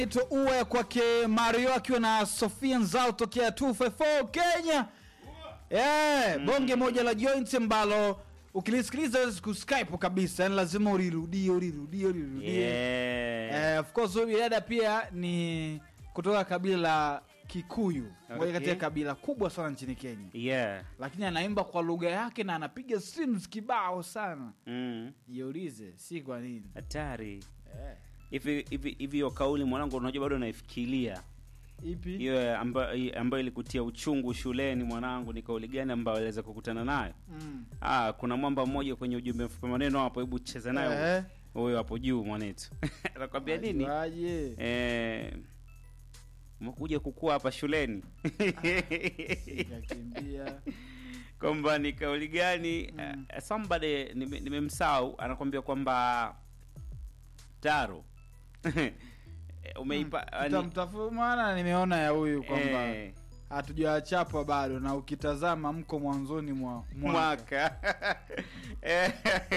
Ito uwe kwake Mario akiwa na Sofia Nzao tokea 254 Kenya. Yeah, bonge moja la joint ambalo ukilisikiliza huwezi kuskype kabisa, yani lazima ulirudie ulirudie ulirudie. Yeah. Eh, of course huyu dada pia ni kutoka kabila la Kikuyu, moja Okay. kati ya kabila kubwa sana nchini Kenya, Yeah. lakini anaimba kwa lugha yake na anapiga streams kibao sana. Mm. Jiulize, si kwa nini? Hatari. Eh. Hivi hivi hivi hiyo kauli mwanangu unajua bado naifikiria. Ipi? Hiyo ambayo ambayo ilikutia uchungu shuleni mwanangu ni kauli gani ambayo aliweza kukutana nayo? Mm. Ah, kuna mwamba mmoja kwenye ujumbe mfupi maneno hapo, hebu cheza nayo. Eh. Huyo hapo juu mwanetu. Anakwambia nini? Ajuaje? Eh, umekuja kukua hapa shuleni Kakimbia. kwamba ni kauli gani Mm. uh, somebody nime- nimemsahau anakwambia kwamba taro umeipa yani- Tutamtafu maana nimeona ya huyu kwamba eh, hatujawachapwa bado na ukitazama mko mwanzoni mwa mwaka. mwaka Eh,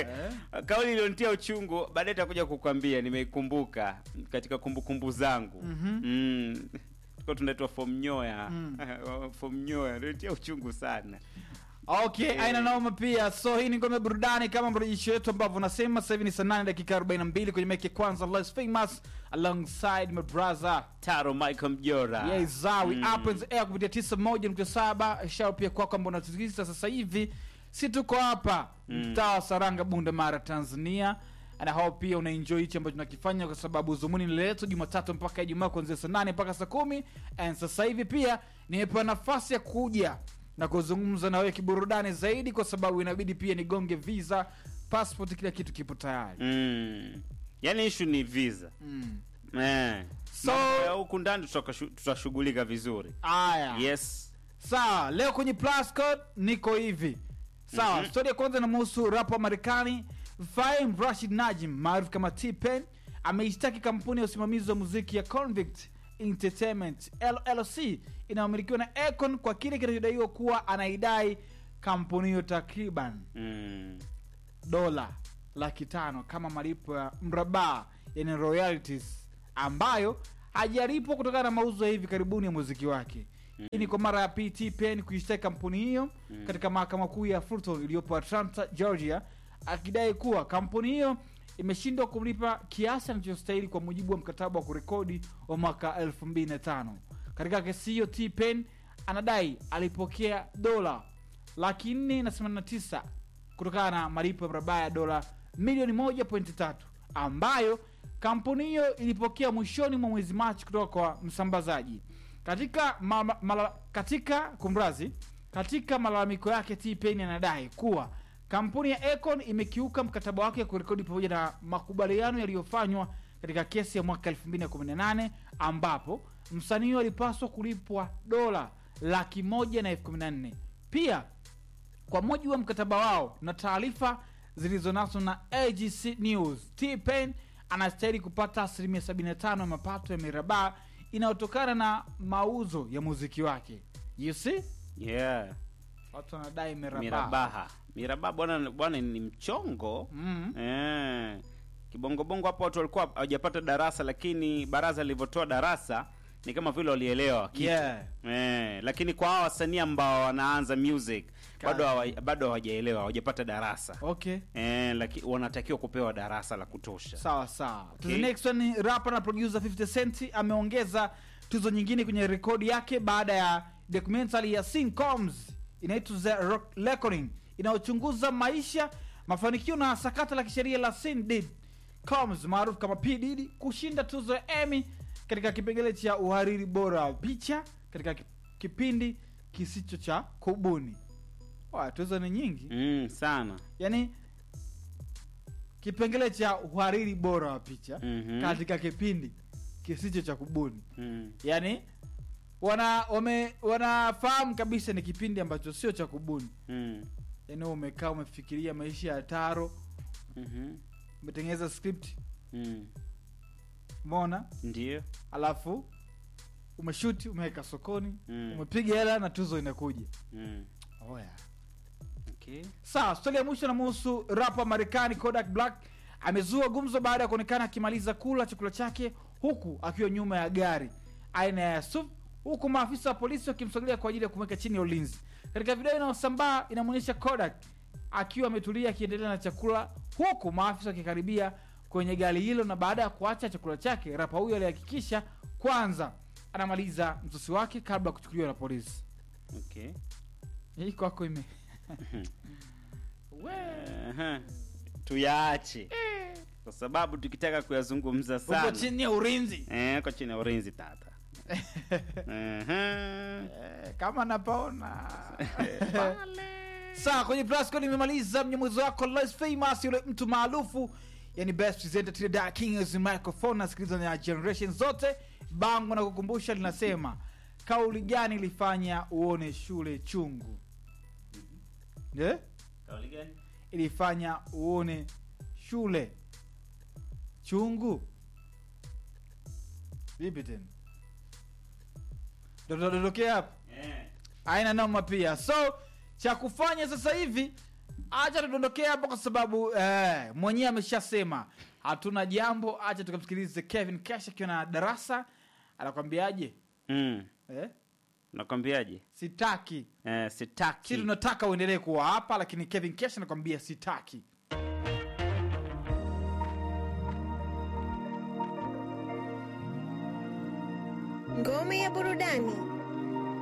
kauli iliyonitia uchungu baadaye takuja kukwambia nimeikumbuka katika kumbukumbu zangu Mhm. mm. tuko tunaitwa fom nyoya Mm. fom nyoya ilinitia uchungu sana Okay, Eh. aina noma pia. So hii ni ngome burudani kama mrejesho wetu ambavyo unasema sasa hivi ni saa 8 dakika 42 kwenye meke kwanza Less Famous alongside my brother. taro michael mjora Yeah, Zawi Mm. up in the air kupitia 91.7. Shao pia kwa kwamba unatusikiliza sasa hivi. Si tuko hapa Mm. mtaa wa Saranga Bunda Mara Tanzania. Na hao pia unaenjoy hichi ambacho tunakifanya kwa sababu zumuni ni letu Jumatatu mpaka Ijumaa kuanzia saa 8 mpaka saa kumi and sasa hivi pia nimepewa nafasi ya kuja na kuzungumza na wewe kiburudani zaidi kwa sababu inabidi pia nigonge visa, passport, kila kitu kipo tayari. mm. yaani ishu ni visa Mm. eh. So- Mambo ya huku ndani tutakashu- tutashughulika vizuri Aya. yes sawa leo kwenye plus code niko hivi sawa Mhm. stori ya kwanza inamhusu rap wa marekani Faim Rashid Najim maarufu kama T-Pain ameishtaki kampuni ya usimamizi wa muziki ya Convict Entertainment LLC inayomilikiwa na Akon kwa kile kinachodaiwa kuwa anaidai kampuni hiyo takriban mm. dola laki tano kama malipo ya mrabaa yani royalties ambayo hajalipwa kutokana na mauzo ya hivi karibuni ya muziki wake hii ni kwa mara ya pt pen kuishtaki kampuni hiyo Mm. katika mahakama kuu ya fulton iliyopo atlanta georgia akidai kuwa kampuni hiyo imeshindwa kumlipa kiasi anachostahili kwa mujibu wa mkataba wa kurekodi wa mwaka 2005 katika kesi hiyo t pen anadai alipokea dola laki nne na themanini na tisa kutokana na malipo ya mrabaa ya dola milioni moja pointi tatu ambayo kampuni hiyo ilipokea mwishoni mwa mwezi machi kutoka kwa msambazaji katika ma, ma, mala, katika kumrazi katika malalamiko yake tpen anadai kuwa kampuni ya econ imekiuka mkataba wake wa kurekodi pamoja na makubaliano yaliyofanywa katika kesi ya mwaka 2018 ambapo msanii huyo alipaswa kulipwa dola laki moja na elfu kumi na nne pia kwa mujibu wa mkataba wao na taarifa zilizonaswa na agc news tpen anastahili kupata asilimia 75 ya mapato ya mirabaa inayotokana na mauzo ya muziki wake you see yeah watu wanadai mirabaa mirabaha mirabaha bwana bwana ni mchongo mm. eh. kibongobongo hapo watu walikuwa hawajapata darasa lakini baraza lilivyotoa darasa ni kama vile walielewa kitu Yeah. eh. lakini kwa hawa wasanii ambao wanaanza music bado hawa- bado hawajaelewa hawajapata darasa okay eh, lakini wanatakiwa kupewa darasa la kutosha sawa sawa Okay. the next one ni rapper na producer 50 cent ameongeza tuzo nyingine kwenye rekodi yake baada ya documentary ya Sin Combs inaitwa The Rock Reckoning inayochunguza maisha mafanikio na sakata la kisheria la Sin Diddy Combs maarufu kama P Diddy kushinda tuzo ya Emmy katika kipengele cha uhariri bora wa picha katika ki- kipindi kisicho cha kubuni Wa, tuzo ni nyingi mm, sana yani kipengele cha uhariri bora wa picha Mhm. katika kipindi kisicho cha kubuni mm. yani wana wame wanafahamu kabisa ni kipindi ambacho sio cha kubuni Mm. yani umekaa umefikiria maisha ya taro mhm, umetengeneza script mm. umeona ndio alafu umeshuti umeweka sokoni Mm. umepiga hela na tuzo inakuja mm. oh, yeah. okay. sawa stori ya mwisho namuhusu rapa marekani kodak black amezua gumzo baada ya kuonekana akimaliza kula chakula chake huku akiwa nyuma ya gari aina ya SUV huku maafisa wa polisi wakimsogelea kwa ajili ya kumweka chini ya ulinzi. Katika video inayosambaa inamwonyesha Kodak akiwa ametulia akiendelea na chakula huku maafisa wakikaribia kwenye gari hilo, na baada ya kuacha chakula chake, rapa huyo alihakikisha kwanza anamaliza msosi wake kabla ya kuchukuliwa na polisi. Okay. Hii kwako ime We. Aha. Tuyaache kwa sababu tukitaka kuyazungumza uko sana chini ya ulinzi eh, kwa chini ya ulinzi tata. Aha. Eh, kama napaona sawa kwenye plasco nimemaliza mnyamuzi wako less famous yule mtu maarufu yani best presenter to the dark kings microphone nasikiliza na generation zote bango na kukumbusha linasema kauli gani ilifanya uone shule chungu yeah? Kauli gani? ilifanya uone shule chungu vipi tena dodokea hapa Eh. aina noma pia so cha kufanya sasa hivi acha tudondokea hapo kwa sababu eh, mwenyewe ameshasema hatuna jambo acha tukamsikilize kevin cash akiwa na darasa anakwambiaje Mm. eh? Nakwambiaje? sitaki Eh, si sitaki. tunataka uendelee kuwa hapa lakini kevin cash anakwambia sitaki Ngome ya burudani.